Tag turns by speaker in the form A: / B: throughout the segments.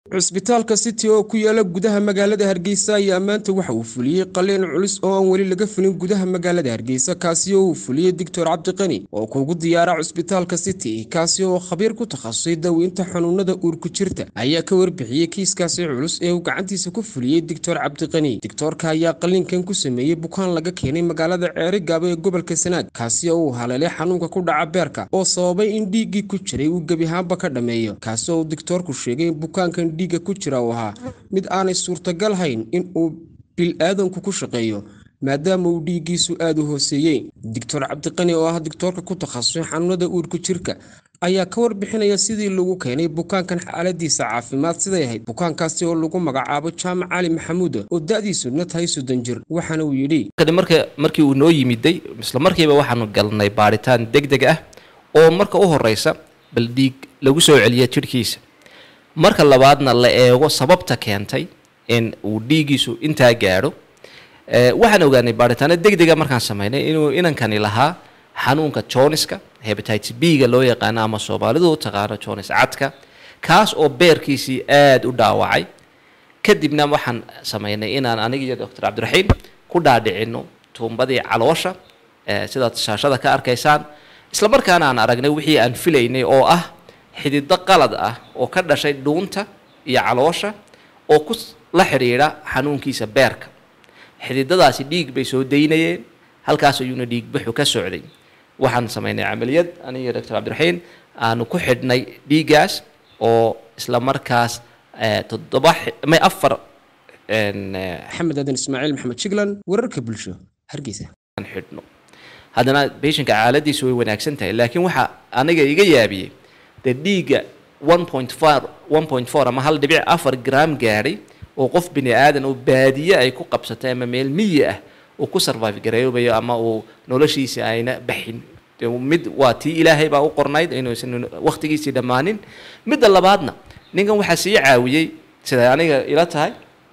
A: cusbitaalka city oo ku yaala gudaha magaalada hargeysa ayaa maanta waxa uu fuliyey qaliin culus oo aan weli laga fulin gudaha magaalada hargeysa kaasi oo uu fuliyey doctor cabdiqani oo kuugu diyaara cusbitaalka city kaasi oo khabiir ku takhasusay daweynta xanuunada uurku jirta ayaa ka warbixiyey kiiskaasi culus ee uu gacantiisa ku fuliyey doctor cabdiqani doctoorka ayaa qaliinkan ku sameeyey bukaan laga keenay magaalada ceeri gaabo ee gobolka sanaag kaasi oo uu haleelay xanuunka ku dhaca beerka oo sababay in dhiiggii ku jiray uu gebihaanba ka dhammeeyo kaasi oo doctoorku sheegay in bukaankan dhiigga ku jira uu ahaa mid aanay suurtagal hayn in uu bil-aadanku ku shaqeeyo maadaama uu dhiiggiisu aada u hooseeyey doctor cabdiqani oo ah doctoorka ku takhasusay xanuunada uurku jirka ayaa ka warbixinaya sidii lagu keenay bukaankan xaaladiisa caafimaad siday ahayd bukaankaasi oo lagu magacaabo jaamac cali maxamuud oo da-diisuna tahay soddon jir waxaana uu yidhi
B: markii uu noo yimiday isla markiiba waxaanu galnay baaritaan deg deg ah oo marka u horeysa bal dhiig lagu soo celiya jidhkiisa marka labaadna la eego sababta keentay in uu dhiigiisu intaa gaadho waxaan ogaanay baaritaano deg dega markaan sameynay inuu inankani lahaa xanuunka joniska hebatites b-ga loo yaqaano ama soomaalidu u taqaano jonis cadka kaas oo beerkiisii aada u dhaawacay kadibna waxaan sameynay inaan aniga iyo doctor cabdiraxiim ku dhaadhicino tuumbadii caloosha sidaad shaashada ka arkaysaan isla markaana aan aragnay wixii aan filaynay oo ah xidido qalad ah oo ka dhashay dhuunta iyo caloosha oo ku la xidhiidha xanuunkiisa beerka xididadaasi dhiig bay soo daynayeen halkaas ayuuna dhiigbaxu ka socday waxaan sameynay camaliyad aniga doctor cabdiraxiin aanu ku xidhnay dhiiggaas oo isla markaas toddoba may afar
A: maxamed aadan ismaaciil maxamed jiglan wararka bulsho hargeysa
B: xidhno haddana beshinka caaladiisu way wanaagsan tahay laakiin waxaa aniga iga yaabiyey dee dhiigga one point four one point four ama hal dhibic afar gram gaadhay oo qof bini aadan oo baadiye ay ku qabsatay ama meel miyi ah uu ku survive garayoobayo ama uu noloshiisi ayna baxin mid waa tii ilaahay baa u qornayd inuusan waqtigiisii dhammaanin midda labaadna ninkan waxaa sii caawiyey siday aniga ila tahay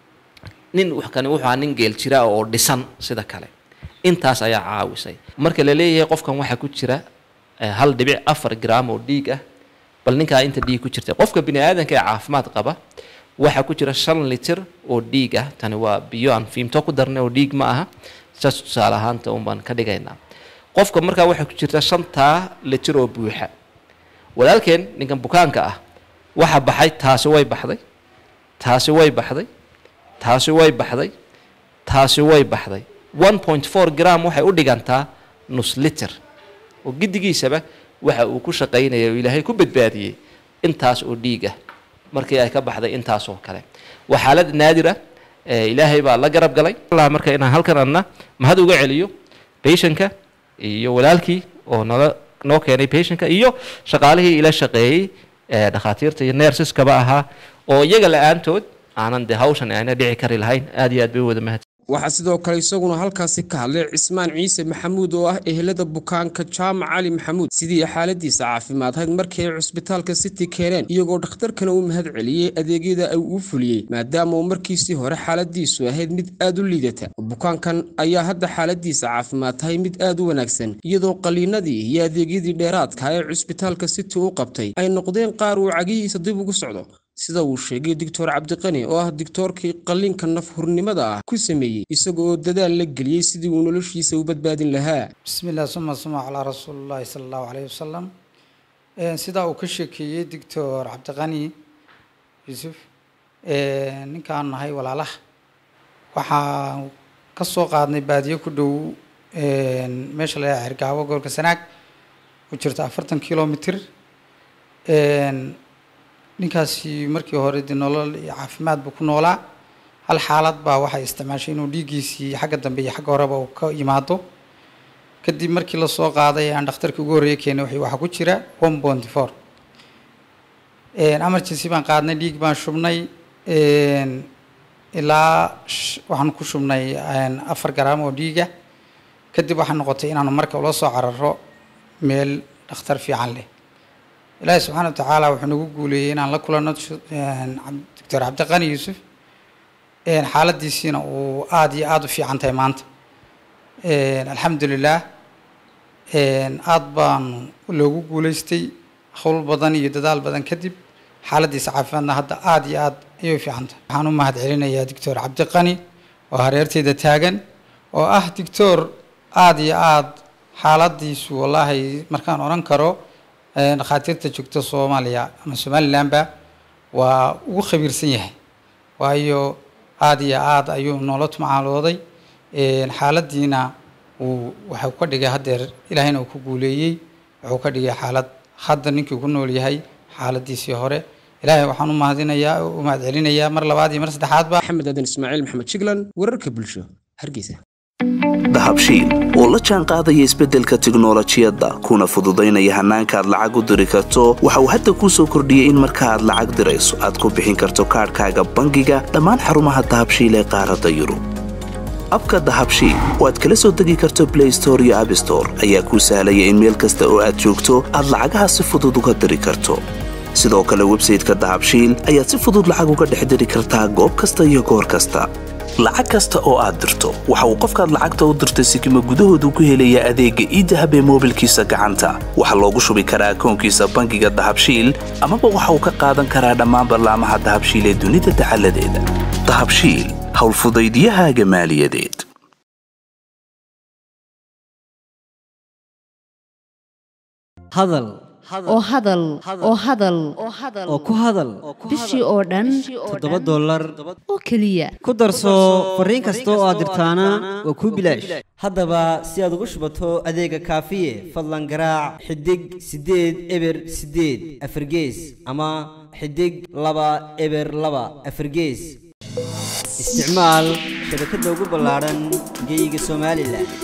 B: nin kani wuxuu ahaa nin geel jira oo dhisan sida kale intaas ayaa caawisay marka la leeyahay qofkan waxaa ku jira hal dhibic afar gram oo dhiig ah bal ninkaa inta dhiig ku jirta qofka bini aadanka ee caafimaad qaba waxaa ku jira shan litir oo dhiig ah tani waa biyo aan fiimto ku darnay oo dhiig ma aha saas tusaale ahaanta un baan ka dhigaynaa qofka markaa waxaa ku jirta shantaa litir oo buuxa walaalkeen ninkan bukaanka ah waxa baxay taasi way baxday taasi way baxday taasi way baxday taasi way baxday one point four gram waxay u dhigantaa nus liter oo giddigiisaba waxa uu ku shaqaynaya oo ilaahay ku badbaadiyey intaas oo dhiig ah markii ay ka baxday intaas oo kale waa xaalad naadira ilaahay baa la garab galay marka inaan halkan adna mahad uga celiyo bayshanka iyo walaalkii oo nala noo keenay bayshanka iyo shaqaalihii ila shaqeeyey dhakhaatiirta iyo neersiskaba ahaa oo iyaga la-aantood aanan dee hawshan ayna dhici kari lahayn aad iyo aad bay u wada mahad
A: waxaa sidoo kale isaguna halkaasi ka hadlay cismaan ciise maxamuud oo ah ehelada bukaanka jaamac cali maxamuud sidii xaaladiisa caafimaad hayd markii ay cusbitaalka city keeneen iyagoo dhakhtarkana u mahad celiyey adeegyada ay uu fuliyey maadaama uu markiisii hore xaaladiisu ahayd mid aad u liidata bukaankan ayaa hadda xaaladiisa caafimaad tahay mid aad u wanaagsan iyadoo qaliinadii iyo adeegyadii dheeraadka ee cusbitaalka city u qabtay ay noqdeen qaar uu cagihiisa dib ugu socdo sida uu sheegay doctor cabdiqani oo ah doctoorkii qalliinka nafhurnimada ah ku sameeyey isaga oo dadaal la geliyey sidii uu noloshiisa u badbaadin lahaa
C: bismillaah suma suma calaa rasuulillahi sala allahu caleyhi wasalam sidaa uu ka sheekeeyey doctor cabdiqani yuusuf ninkaan nahay walaalaha waxaa ka soo qaadnay baadiyo ku dhow meesha la yaha xergaabo gobolka sanaag ku jirta afartan kilomitr ninkaasi markii hore dee nolol iyo caafimaad buu ku noolaa hal xaalad baa waxay isticmaashay inuu dhiiggiisii xagga dambe iyo xagga horeba uu ka yimaado kadib markii lasoo qaaday aan dhakhtarkii ugu horreeye keenay w waxaa ku jira one bonty four emergency baan qaadnay dhiig baan shubnay ilaa waxaan ku shubnay afar garaam oo dhiiga kadib waxaa noqotay inaanu marka ula soo cararo meel dhakhtar fiican leh ilaahi subxaana wa tacaala wuxuu nagu guuleeyey inaan la kulanno doctor cabdiqani yuusuf xaaladiisiina uu aada iyo aada u fiican tahay maanta alxamdulilah aada baanu loogu guuleystay howl badan iyo dadaal badan kadib xaaladiisa caafimaadna hadda aada iyo aad ayay u fiicantah waxaan u mahad celinayaa doctor cabdiqani oo hareerteyda taagan oo ah doctor aada iyo aada xaaladiisu wallaahi markaan odhan karo dhakhaatiirta joogta soomaaliya ama somalilandba waa ugu khabiirsan yahay waayo aada iyo aada ayuu noola tumcaalooday xaaladiina uu waxau ka dhigay haddeer ilaahayna uu ku guuleeyey wuxuu ka dhigay xaalad hadda ninkii ku nool yahay xaaladiisii hore ilaahay waxaan u mahadinayaa u mahad celinayaa mar labaad iyo mar saddexaadba
A: maxamed aadan ismaaciil maxamed jiglan wararka bulsho hargeysa
D: dahabshiil oo la jaan qaadaya isbeddelka tiknolojiyadda kuna fududaynaya hannaanka aad lacag u diri karto waxa uu hadda kuu soo kordhiyey in marka aad lacag dirayso aad ku bixin karto kaadhkaaga bangiga dhammaan xarumaha dahabshiil ee qaaradda yurub abka dahabshiil oo aad kala soo degi karto blay store iyo abstore ayaa kuu sahlaya in meel kasta oo aad joogto aad lacagaha si fudud uga diri karto sidoo kale websayteka dahabshiil ayaad si fudud lacag uga dhex diri kartaa goob kasta iyo goor kasta lacag kasta oo aad dirto waxa uu qofkaad lacagta u dirtay sikima gudahoodu ku helayaa adeegga iidahab ee moobilkiisa gacanta waxaa loogu shubi karaa akoonkiisa bangiga dahabshiil amaba waxa uu ka qaadan karaa dhammaan ballaamaha dahabshiil ee dunida dacaladeeda dahabshiil howlfudaydyahaaga maaliyadeed
E: hadal
F: oo hadal oo hadal
E: oo ku hadal
F: bishii oo dhan
E: toddoba dollar
F: oo keliya
E: ku darso fariin kasta oo aad dirtaana waa kuu bilaash haddaba si aad ugu shubato adeega kaafiye fadlan garaac xidig siddeed eber siddeed afargees ama xidig laba eber laba afargees isticmaal shabakadda ugu ballaadhan geeyiga somalilan